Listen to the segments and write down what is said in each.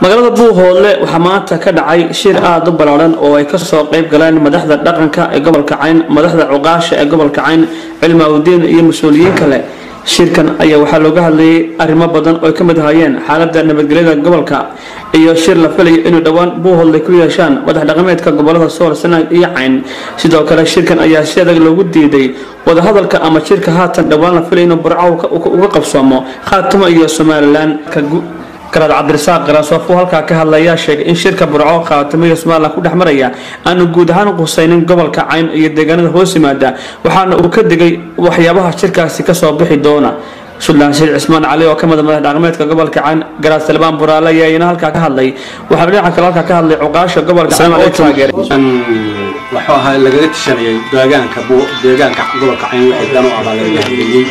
magaalada buuhoodle waxaa maanta ka dhacay shir aada u ballaaran oo ay kasoo qayb galeen madaxda dhaqanka ee gobolka cayn madaxda cuqaasha ee gobolka cayn cilmaawdiin iyo mas-uuliyiin kale shirkan ayaa waxaa looga hadlayay arrimo badan oo ay ka mid ahaayeen xaalada nabadgelyada gobolka iyo shir la filayo inuu dhowaan buuhoodle ku yeeshaan madax dhaqameedka gobolada sool sanaag iyo cayn sidoo kale shirkan ayaa si adag loogu diiday wadahadalka ama shirka haatan dhowaan la filay inuu burco uga qabsoomo khaatimo iyo somalilan garaad cabdirasaaq qaraasoofu halkaa ka hadlayaa sheegay in shirka burco khaatimo iyo somalilan ku dhex maraya aanu guud ahaan qusaynin gobolka cayn iyo deegaanada hoos yimaada waxaana uu ka digay waxyaabaha shirkaasi kasoo bixi doona suldaan shiir cismaan cali oo ka mida madax dhaqameedka gobolka cayn garaad salbaan buraale ayaa iyana halkaa ka hadlay waxaana dhinaca kale halkaa ka hadlay cuqaasha gobolka cayn oo taageeray wuxuu ahaa lagaga tishanayay deegaanka deegaanka gobolka cayn wixii dan u abaa lagaga hadlayey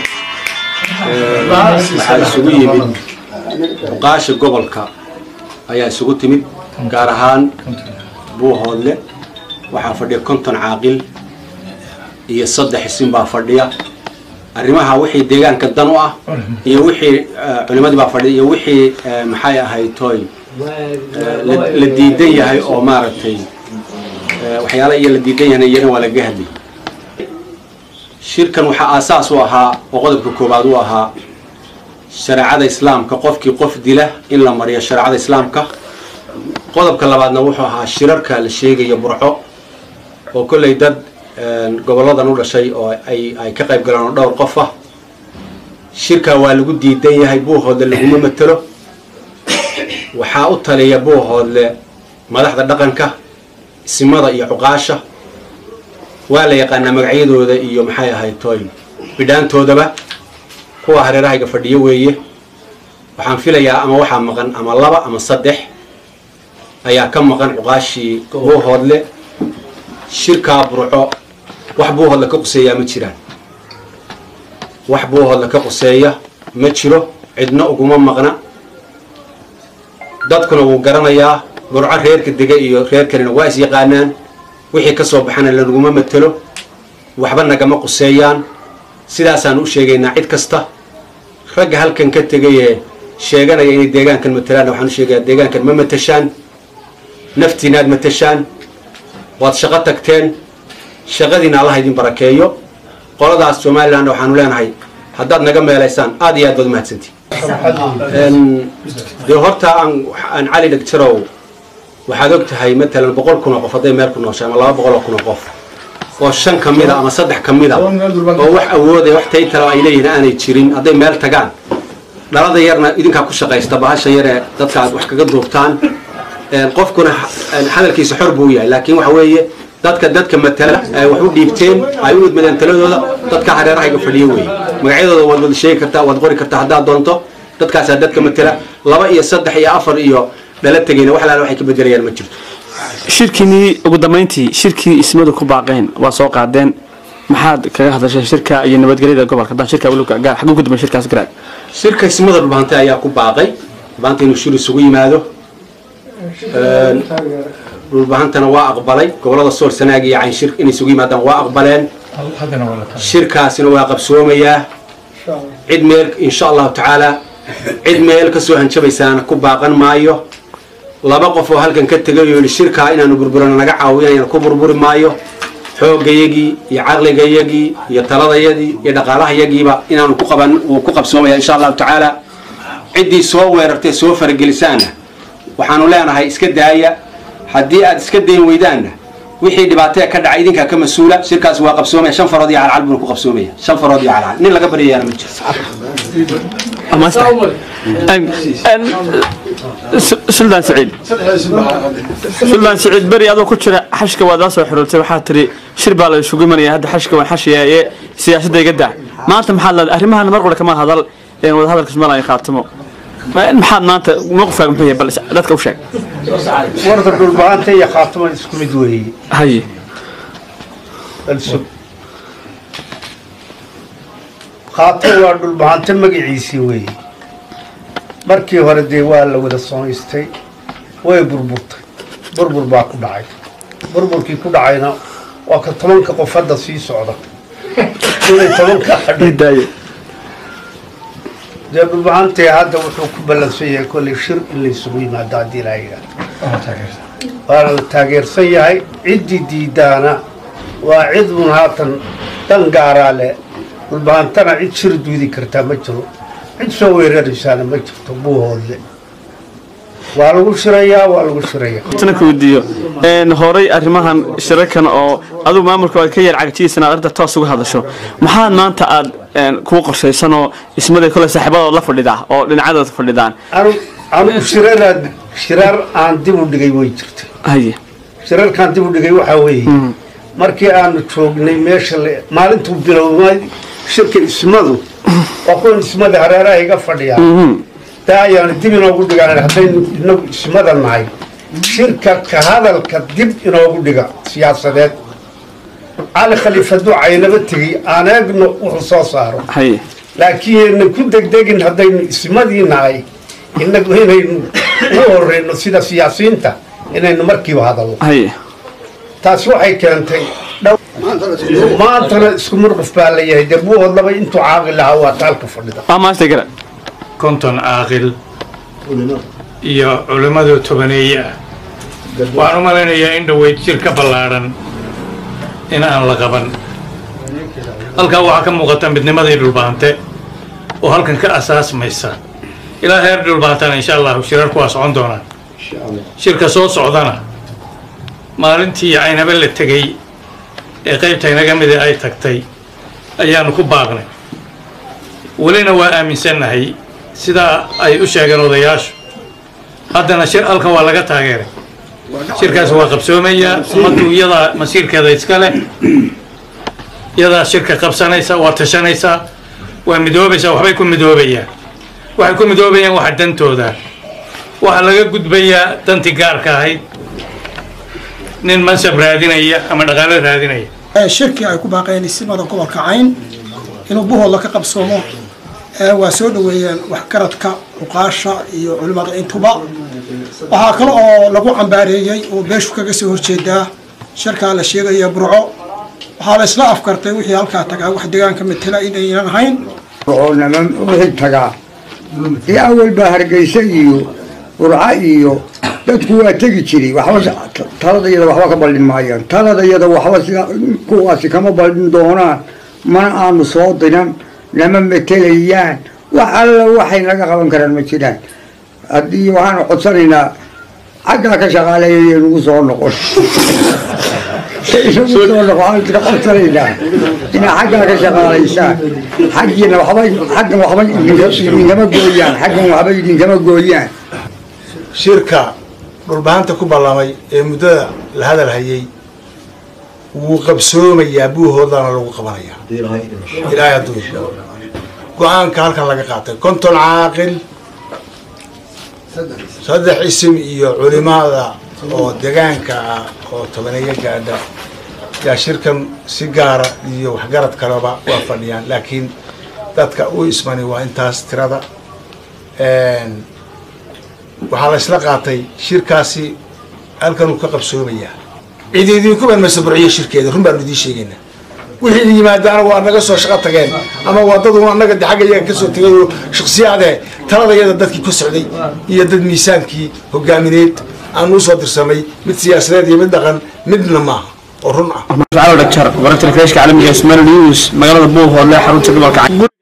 waxaa isugu yimid cuqaasha gobolka ayaa isugu timid gaar ahaan buuhoodle waxaa fadhiya konton caaqil iyo saddex isin baa fadhiya arrimaha wixii deegaanka dan u ah iyo wixii culimadii baa fadhiya iyo wixii maxay ahayd toy la diidan yahay oo maaragtay waxyaala iyo la diidan yahayna iyana waa lagaga hadlayay shirkan waxaa aasaas u ahaa oo qodobka koowaad u ahaa shareecada islaamka qofkii qof dila in la mariyo shareecada islaamka qodobka labaadna wuxuu ahaa shirarka la sheegaya burco oo kollay dad goboladan u dhashay oo ay ka qayb galeen oo dhowr qof ah shirkaa waa lagu diidan yahay buuhoodle laguma matelo waxaa u taliya buuhoodle madaxda dhaqanka isimada iyo cuqaasha waa la yaqaanaa magacyadooda iyo maxay ahayd toy bidhaantoodaba kuwa hareerahayga fadhiyo weeye waxaan filayaa ama waxaa maqan ama laba ama saddex ayaa ka maqan cuqaashii buuhoodle shirkaa burco wax buuhoodle ka quseeyaa ma jiraan wax buuhoodle ka quseeya ma jiro cidna uguma maqna dadkuna wuu garanayaa burco reerka dega iyo reer kalena waa is yaqaanaan wixii ka soo baxana lanaguma matelo waxba nagama quseeyaan sidaasaan u sheegaynaa cid kasta ragga halkan ka tegayee sheeganaya inay deegaankan matalaan waxaan u sheegayaa deegaankan ma matashaan naftiinaad matashaan waad shaqo tagteen shaqadiina allaha idin barakeeyo qoladaas somalilan waxaanu leenahay haddaad naga meelaysaan aad iyo aad baad umahadsantii dee horta aan cali dhegjarow waxaad og tahay matalan boqol kun oo qof hadday meel ku nooshay ama laba boqol oo kun oo qof oo shan ka mid a ama saddex ka mid a oo wax awoodaya wax taytalo ay leeyihin aanay jirin hadday meel tagaan dhalada yarna idinkaa ku shaqaysta bahasha yaree dadka aad wax kaga duubtaan qofkuna hadalkiisa xor buu yahay laakiin waxa weeye dadka dadka matala ay wax u dhiibteen ay u idmadeen taladooda dadka hareerahayga fadhiyo weeye magacyadooda waad wada sheegi kartaa waad qori kartaa haddaad doonto dadkaasaa dadka matala laba iyo saddex iyo afar iyo dhala tegayna wax laala waxay ka bedelayaan ma jirto shirkiinii ugu dambeyntii shirkii ismadu ku baaqeen waa soo qaadeen maxaad kaga hadashay shirka iyo nabadgelyada gobolka haddaan shirka weliba gaar xaguu ku dambeyn shirkaas garaad shirka ismada dhulbahantay ayaa ku baaqay dhulbahanta inuu shir isugu yimaado dhulbahantana waa aqbalay gobolada sool sanaag iyo cayn shir inay isugu yimaadaan waa aqbaleen shirkaasina waa qabsoomayaa cid meel insha allahu tacaala cid meel kasoo hanjabaysaana ku baaqan maayo laba qof oo halkan ka tegay oo yidhi shirkaa inaanu burburano naga caawinayana ku burburi maayo xoogayagii iyo caqligayagii iyo taladayadii iyo dhaqaalahayagiiba inaanu ku qaban wuu ku qabsoomaya insha allahu tacaala ciddii soo weerartay soo faragelisaana waxaanu leenahay iska daaya haddii aad iska dayn weydaanna wixii dhibaatee ka dhacay idinkaa ka mas-uula shirkaas waa qabsoomaya shan farood iyo calcal buuna ku qabsoomaya shan farood iyo calcal nin laga baryayaana ma jiro suldaan saciid suldaan saciid beri adoo ku jira xashka waad la soo xiriirtay waxaad tiri shir baa la isugu imanaya hadda xashka waan xashiyaaye siyaasadda iga daa maanta maxaad leedahay arrimahan mar qole kama hadal wada hadalka somalilan khaatimo maxaad maanta mowqifkaaga muxuu yahay bal dadka u sheeg warda dhulbahanta iyo khaatiman isku mid weeye haye khaatim waa dhulbahante magaciisii weeye markii hore dee waa la wada samaystay way burburtay burbur baa ku dhacay burburkii ku dhacayna waa ka tobanka qof hadda sii socda inay tobanka hadhay daaye dee dhulbahantee hadda wuxuu ku ballansan yahay kolley shir in laysugu yimaado haddii ilaa yidhaah waana la taageersan yahay ciddii diidaana waa cid un haatan dan gaaraa leh dhulbahantana cid shir duudi kartaa ma jiro cid soo weeraraysaana ma jirto buuhoodle waa lagu shirayaa waa lagu shirayaa tana ku weydiiyo een horay arrimahan shirarkan oo adigu maamulka aad ka yar cagjiisana aad arrinta toos uga hadasho maxaad maanta aad een kuu qorshaysan oo ismada kole saaxiibadood la fadhida oo dhinacadood fadhidaan anu anugu shiraraad shirar aan dib u dhigay way jirtay haye shirarkaan dib u dhigay waxaa weeye markii aanu joognay meesha le maalintuu bilowmay shirka ismadu waa kuwan ismada hareeraha iga fadhiyaa taa ayaanu dib inoogu dhigaan haddaynu inagu ismada nahay shirka ka hadalka dib inoogu dhiga siyaasadeed cali khaliif hadduu caynaba tegey aan eegno wuxuu soo saaro haye laakiin yaynan ku degdegin haddaynu ismadii nahay inagu inaynu u horeyno sida siyaasiyiinta inaynu markiiba hadalno haye taasi waxay keentay dhow maantana isku murqif baa la yahay dee buuhodlaba intuu caaqi lahaa waa taalka fadhida waa maasta gara konton caaqil iyo culimmadu tobaneeye ah waxaan u malaynayaa in dhoweyd jir ka ballaadhan in aan la qaban halkaa waxaa ka muuqata midnimadii dhulbaante oo halkan ka asaasmaysa ilaa heer dhulbaantana insha allahu shirarku waa socon doonaan shirka soo socdana maalintii caynaba la tegey ee qaybta inaga mida ay tagtay ayaanu ku baaqnay welina waa aaminsannahay sidaa ay u sheegeen odayaashu haddana shir halkan waa laga taageeray shirkaas waa qabsoomayaa ummaddu iyadaa masiirkeeda iska leh iyadaa shirka qabsanaysa waa tashanaysaa waa midoobaysaa waxbay ku midoobayaan waxay ku midoobayaan waxa dantooda waxaa laga gudbayaa dantii gaarka ahayd nin mansab raadinaya ama dhaqaale raadinaya shirkii ay ku baaqeen isimada gobolka cayn inuu buhooda ka qabsoomo waa soo dhoweeyeen waxgaradka cuqaasha iyo culimada intuba waxaa kale oo lagu cambaareeyey oo beeshu kaga soo horjeedaa shirkaa la sheegaya burco waxaa la isla afkartay wixii halkaa tagaa wax deegaanka matela inaynan ahayn nama wixii tagaa iyo awal baa hargeysa iyo burca iyo dadku waa tegi jiray waxba taladayada waxba ka baldhin maayaan taladayada waxba sida kuwaasi kama baldhin doonaan mana aanu soo dinan nama matelayaan wax alla waxay naga qaban karaan ma jiraan haddii waxaanu codsanaynaa xaggaa ka shaqaaleeya nagu soo noqon inagu soo noqon waxaanu tira codsanaynaa inaa xaggaa ka shaqaalaysaan xaggiina waxba xaggan waxba idinkama gooyaan xaggan waxba idinkama gooyaan shirka dhulbahanta ku ballamay ee muddada la hadal hayay wuu qabsoomayaa buuhoodana lagu qabanayaa ilaahay hadduu go-aanka halkan laga qaatay konton caaqil saddex isim iyo culimada oo degaanka ah oo tobaneeyo gaadha yaa shirkan si gaara iyo waxgarad kaleba waa fadhiyaan laakiin dadka u ismani waa intaas tirada waxaa la isla qaatay shirkaasi halkanuu ka qabsoomayaa cid idinkuban masaburciyo shirkeeda run baanu idiin sheegaynaa wixii yimaadaana waa naga soo shaqo tageen ama waa dad annaga de xagga iyaga kasoo tegay oo shaksiyaade taladayada dadkii ku socday iyo dad miisaankii hogaamineed aanu usoo dirsamay mid siyaasadeed iyo mid dhaqan midna maaha oo run ah dhagjar wararka telefishka caalamiga ee Somali News magaalada Buuhoodle xarunta gobolka